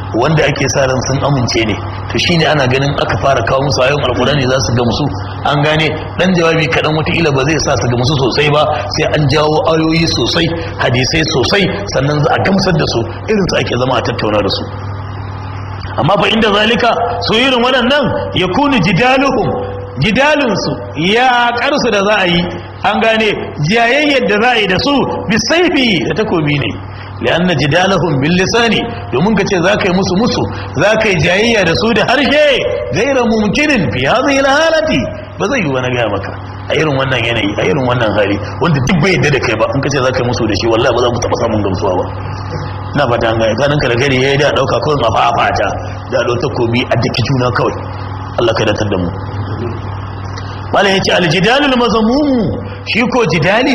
wanda ake sa ran sun amince ne to shine ana ganin aka fara kawo musu ayoyin alkurani za su gamsu an gane dan jawabi kaɗan wataƙila ba zai sa su gamsu sosai ba sai an jawo ayoyi sosai hadisai sosai sannan za a gamsar da su irin su ake zama a tattauna da su amma fa inda zalika su irin waɗannan ya kuni jidaluhum jidalinsu ya karsu da za a yi an gane jayayyar da za a yi da su bisaifi da takobi ne lianna jidalahum bil lisani domin kace zaka yi musu musu zaka yi jayayya da su da harshe gaira mumkinin fi hadhihi al halati ba zai yi wani ga maka a irin wannan yanayi a irin wannan hali wanda duk bai yadda da kai ba in kace zaka yi musu da shi wallahi ba za mu taba samun gamsuwa ba na fata an gane kanin ka da gari yayi da dauka kawai a fafata da do takobi a daki juna kawai Allah ka datar da mu malam yace al jidalul mazmum shi ko jidali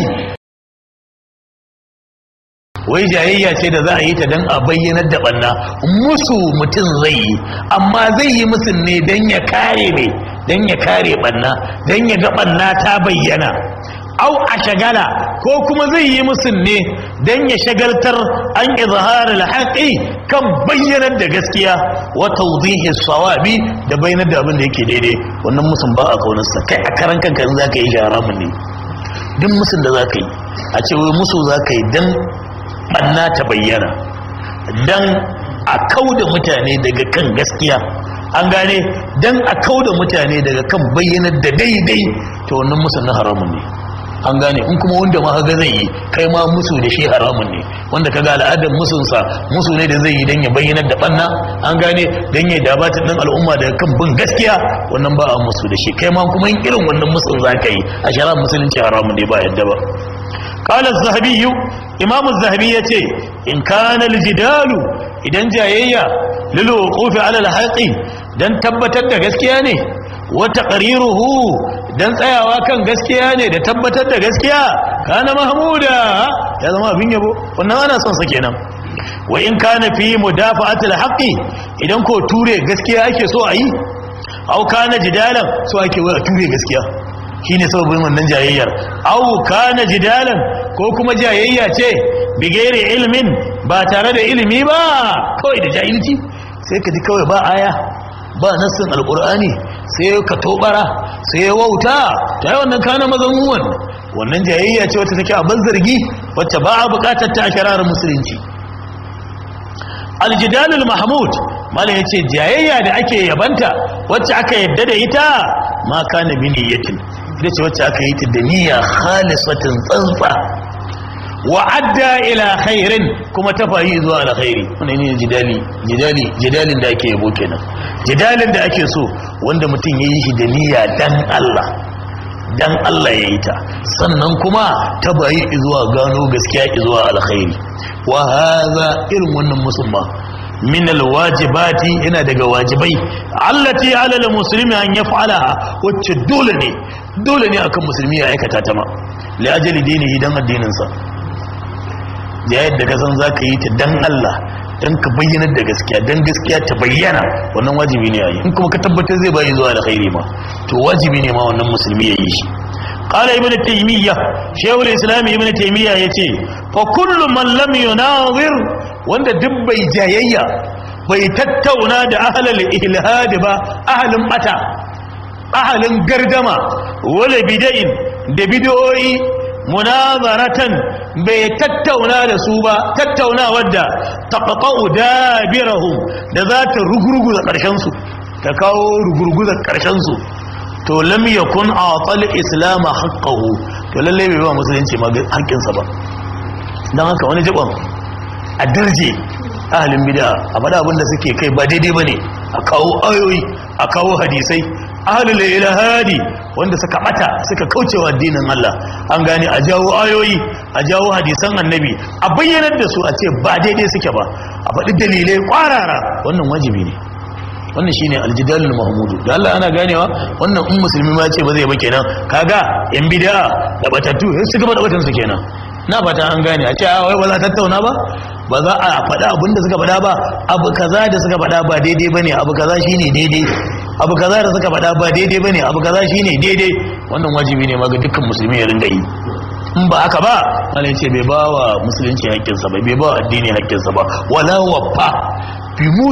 wai jayayya ce da za a yi ta don a bayyanar da banna musu mutum zai yi amma zai yi musun ne don ya kare mai don ya kare banna don ya ga banna ta bayyana au a shagala ko kuma zai yi musun ne don ya shagaltar an izhar alhaqi kan bayyanar da gaskiya wa tawdihi sawabi da bayyanar da abin da yake daidai wannan musun ba a kaunarsa kai a karan kanka in zaka yi haramun ne duk musun da zaka yi a ce wai musu zaka yi dan banna ta bayyana don a kauda mutane daga kan gaskiya an gane don a kauda mutane daga kan bayyanar da daidai ta wannan musu na haramun ne an gane in kuma wanda ma haga zai yi kai ma musu da shi haramun ne wanda kaga al'adar musunsa musu ne da zai yi don ya bayyanar da banna an gane don ya dabata ɗin al'umma daga kan bin gaskiya wannan ba a musu da shi kai ma kuma yin irin wannan musun za ka yi a shara musulunci haramun ne ba yadda ba قال الذهبي امام الذهبي yace in kana aljidalu idan jayayya lil wuqufi ala alhaqi dan tabbatar da gaskiya ne wa taqriruhu dan tsayawa kan gaskiya ne da tabbatar da gaskiya kana mahmuda ya zama abin yabo wannan ana son sa kenan wa in kana fi mudafa'ati alhaqi idan ko ture gaskiya ake so a yi au kana jidalan so ake wa ture gaskiya shine sababin wannan jayayyar au kana jidalan ko kuma jayayya ce bigere ilmin ba tare da ilimi ba kawai da jahilci sai ka ji kawai ba aya ba nassin alqur'ani sai ka tobara sai wauta ta yi wannan kana mazamuwan wannan jayayya ce wacce take abin zargi wacce ba a bukatar ta a shararar musulunci aljidalul mahmud mala ya ce jayayya da ake yabanta wacce aka yadda da ita ma kana bi niyyatin ita ce wacce aka yi ta da niyya khalisatin tsantsa wa adda ila khairin kuma ta fahi zuwa alkhairi wannan ne jidali jidali jidalin da ake yabo kenan jidalin da ake so wanda mutum yayi shi da niyya dan Allah dan Allah ya yi ta sannan kuma ta bayi zuwa gano gaskiya zuwa alkhairi wa hadha irin wannan musulma min alwajibati yana daga wajibai allati ala almuslimi an yaf'alaha wacce dole ne dole ne akan musulmi ya aikata ta ma li ajali dinihi dan addinin sa da yadda ka san zaka yi ta dan Allah dan ka bayyana da gaskiya dan gaskiya ta bayyana wannan wajibi ne yayi in kuma ka tabbatar zai bayi zuwa alkhairi ma to wajibi ne ma wannan musulmi ya yi shi قال ابن تيمية شيخ الإسلام ابن تيمية يتي فكل من لم يناظر wanda duk bai jayayya bai tattauna da ahalal ilhadi ba ahalin bata ahalin gardama wala bid'in da bid'o'i munazaratan bai tattauna da su ba tattaunawar da taqta'u dabirahum da za ta rugurguza karshen su ta kawo rugurguza karshen su to lam yakun atal islam haqqahu to lalle bai ba musulunci ma haƙƙinsa ba dan haka wani jibon a darje ahalin bid'a a faɗa abin da suke kai ba daidai bane a kawo ayoyi a kawo hadisai ahalul ilhadi wanda suka bata suka kaucewa addinin Allah an gane a jawo ayoyi a jawo hadisan annabi a bayyanar da su a ce ba daidai suke ba a faɗi dalilai kwarara wannan wajibi ne wannan shine aljidalul mahmudu da Allah ana ganewa wannan in musulmi ma ce ba zai ba kenan kaga yan bid'a da batattu su gaba da batan su kenan na fata an gane a ce a wai ba za tattauna ba ba za a faɗa abin da suka faɗa ba abu kaza da suka faɗa ba daidai bane abu kaza shine daidai abu kaza da suka faɗa ba daidai bane abu kaza shine daidai wannan wajibi ne ma ga dukkan musulmi ya ringa yi in ba haka ba malai ce bai ba wa musulunci haƙƙinsa ba bai ba wa addini haƙƙinsa ba wala wafa bi